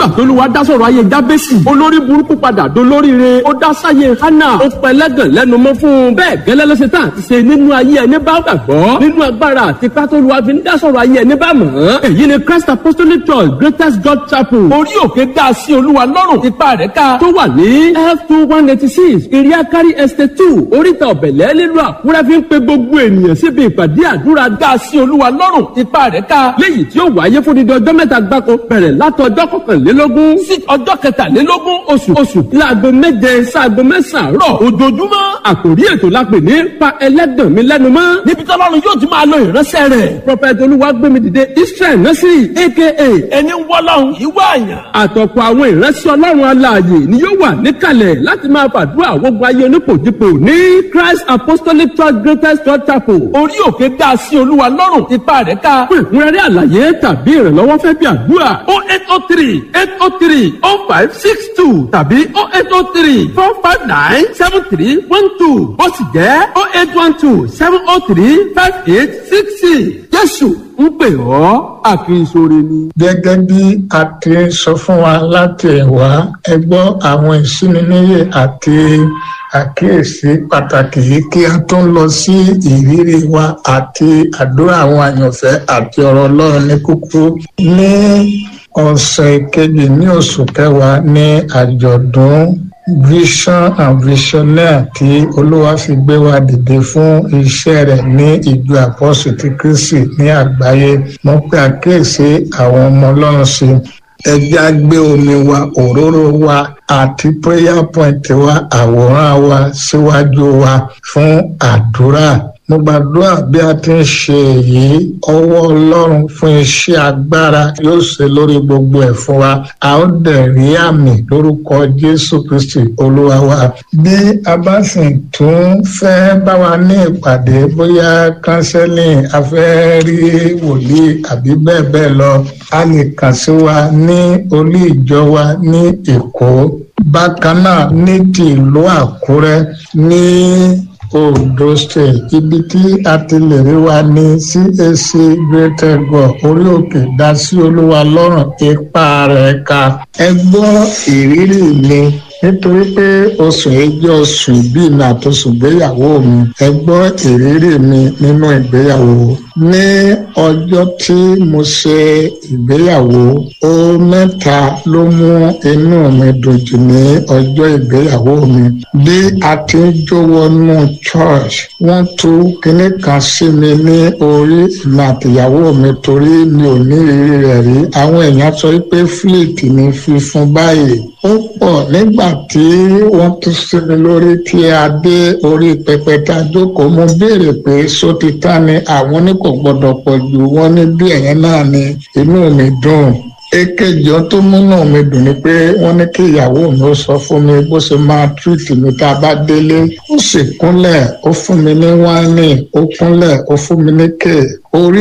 tolúwa dá sọ̀rọ̀ ayé jábẹ́sì olórí burúkú padà dolóríire ó dá sáyé hánà ó pẹlẹ́gàn lẹ́nu mọ́ fún un bẹ́ẹ̀ gẹ́lẹ́ ló ṣe tán àti ṣe nínú ayé ẹni bá gbàgbọ́ nínú agbára àti pátólùwà fi ń dá sọ̀rọ̀ ayé ẹni bá mọ̀ ọ́n èyí ni Christ Apostolic Church Greatest God Chapel orí òkè dá sí olúwa lọ́rùn ipa rẹ̀ ká tó wà ní f two one eighty six iriakari estate two oríta ọ̀bẹ̀lẹ̀ nílùú àkúrẹ́ fi ń pe gbogbo ènìyàn síbi ìpàdé àdúrà dá sí olúwa lọ́rùn ipa rẹ̀ ká léyìí tí ó wáyé fún dídí ọjọ́ mẹ́ta gbáko bẹ̀rẹ̀ látọjọ́ kọkànlélógún sí ọjọ́ kẹtàlélógún oṣù oṣù láago méje sáago mẹ́sàn-án rọ̀ ojoojúmọ́ àkòrí ètò la pè ní pa ẹlẹ́dàn mi lẹ́nu mọ́ níbi tí ọlọ́run yóò ti máa lo ìránṣẹ́ rẹ̀ prophet olúwagbémidìde israel nursery aka ẹni wọ́lọ́run ìwọ àyàn àtọ̀pọ̀ àwọn ìránṣẹ́ ọlọ́run alààyè ni yóò wà níkàlẹ̀ láti máa fàdúrà gbogbo ayé onípòjìpò ní christ apostolic church greatest church chapel orí òkè dá sí olúwa lọ́rùn ipa rẹ̀ ká fún ìkúnrẹ́rẹ́ àlàyé tàbí ìrànlọ́wọ́ fẹ́ bí àdúrà o eight o three eight o three o five six two tàbí o eight o three four five nine seven three one two ó sì jẹ́ o eight one two seven o three five eight six six jésù ń pè ọ́ àkínsóre ni. gẹ́gẹ́ bí a ti sọ fún wa láti ẹ̀wá ẹ gbọ́ àwọn ìsúniníyè àti àkíyèsí pàtàkì yìí kí a tó ń lọ sí ìrírí wa àti àdúrà àwọn àyànfẹ́ àti ọ̀rọ̀ ọlọ́run ní kúkúrú ní ọ̀sẹ̀ kejì ní oṣù kẹwàá ní àjọ̀dún vision and visionaire tí olúwa fi gbé wa dìde fún iṣẹ́ rẹ̀ ní ìjọ àpọ́sù ti kristi ní àgbáyé mo pe àkíyèsí àwọn ọmọ ọlọ́run sí ẹjẹ́ á gbé omi wa òróró wa àti prayer point wa àwòrán wa síwájú wa fún àdúrà mo gbàdúrà bí a ti ń ṣe èyí ọwọ́ ọlọ́run fún iṣẹ́ agbára yóò ṣe lórí gbogbo ẹ̀ fún wa a ó dẹ̀ rí àmì lórúkọ jésù kristi olúwa wa bí a bá sì tún fẹ́ bá wa ní ìpàdé bóyá kánsẹ́lìn a fẹ́ rí wòlíì àbí bẹ́ẹ̀ bẹ́ẹ̀ lọ a lè kàn sí wa ní olú ìjọ wa ní èkó bákan náà ní ti ìlú àkúrẹ́ ní ondo state ibi tí a ti lè rí wa ní cac greater god orí òkè dá sí olúwa lọ́rùn ipa rẹ̀ ka ẹ gbọ́ ìrírí mi nítorí pé oṣù èjì oṣù ìbí mi àtòṣù ìgbéyàwó mi ẹ gbọ́ ìrírí mi nínú ìgbéyàwó ní ọjọ́ tí mo ṣe ìgbéyàwó ó mẹ́ta ló mú inú mi dùn jù ní ọjọ́ ìgbéyàwó mi bí a ti ń jó wọnú church wọ́n tú kinní kan sí mi ní orí ìmọ̀ àtìyàwó mi torí mi ò ní ìrírí rẹ̀ rí àwọn èèyàn sọ pé fleet ní fífún báyìí ó pọ̀ nígbà tí wọ́n tún sí mi lórí tí a dé orí pẹpẹ tá a jókòó mo béèrè pé sótítà ni àwọn ní kò gbọdọ̀ pọ̀ jù wọ́n ní bí ẹ̀yẹn náà ni inú mi dùn èkejì tó múnú mi dùn ni pé wọ́n ní kí ìyàwó mi ó sọ fún mi bó ṣe máa tírìtì mi tá a bá délé ó sì kúnlẹ̀ ó fún mi ní wáìnì ó kúnlẹ̀ ó fún mi ní kéè orí